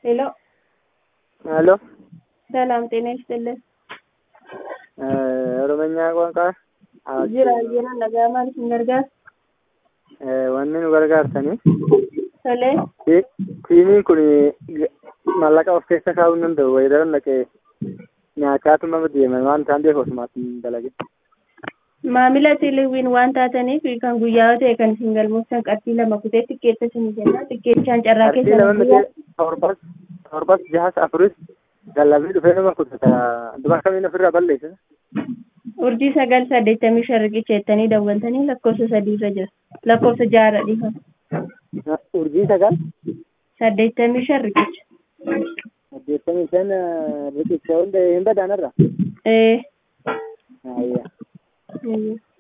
ሄሎ ሄሎ ሰላም ጤና ይስጥልን። ኦሮምኛ ቋንቋ jira jira nagaa maal isin gargaara? wanni nu gargaartani Tolee, tiimiin kun mallaqa of keessa kaa'uu hin danda'u wayidara naqee nyaataatuma deeman waan isaan beeku osumaatti hin dalagin. maamila tiliwiin waan taataniif kan guyyaa ta'e kan isin galmooftan qarshii lama kutee tikkeetta isin jenna tikkeettichaan carraa Qarshii keessan lama miti torbas torbas jahas afuris lallabni dhufee nama kutata duba kamiin ofirraa balleessa. urjii sagal saddeettamii shan riqicha jettanii dawwaltanii lakkoofsa sadiirra jira lakkoofsa jaarra dhiifama Urjii sagal saddeettamii shan riqicha. saddeettamii shan riqicha hunda hin badaanarra. Ee. Ayya. ee.